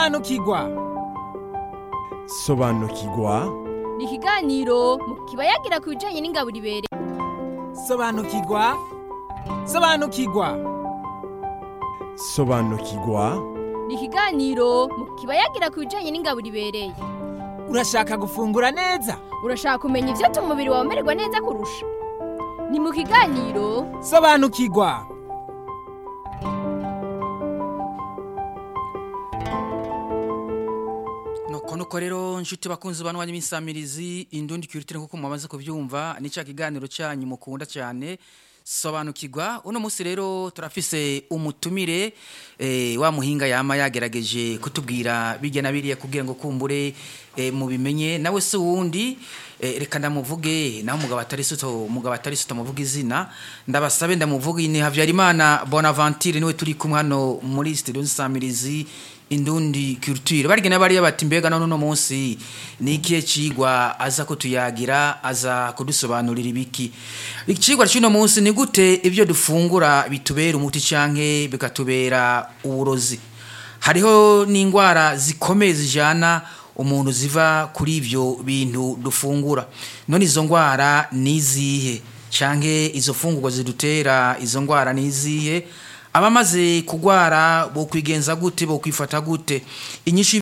sobanukirwa sobanukirwa ni ikiganiro mu kiba yagira ku bijyanye n'ingaburo ibereye sobanukirwa sobanukirwa sobanukirwa ni ikiganiro mu kiba yagira ku bijyanye n'ingaburo ibereye urashaka gufungura neza urashaka kumenya ibyo tuma umubiri wawe umererwa neza kurusha ni mu kiganiro sobanukirwa nuko nuko rero nshuti bakunzi bantu banyu b'insamirizi indundi kiritire kuko mwamaze kubyumva ni cya kiganiro cyanyu mukunda cyane sobanukirwa uno munsi rero turafise umutumire eh, wa muhinga yama yagerageje kutubwira bijya na biriya kugira ngo kumbure eh, mubimenye nawe se wundi eh, reka ndamuvuge naho umugabo atari suto umugabo atari suto muvuga izina ndabasabe ndamuvuge ni Havyarimana Bonaventure niwe turi kumwe hano muri studio nsamirizi indundi culture barigena bariya bati mbega none uno munsi ni ikihe cigwa aza kutuyagira aza kudusobanurira ibiki ikigwa cy'uno munsi ni gute ibyo dufungura bitubera umuti canke bikatubera uburozi hariho n'indwara zikomeye zijana umuntu ziva kuri ibyo bintu dufungura none izo ndwara ni izihe canke izo fungurwa zidutera izo ndwara ni izihe abamaze kugwara bo kwigenza gute bo kwifata gute inyinshi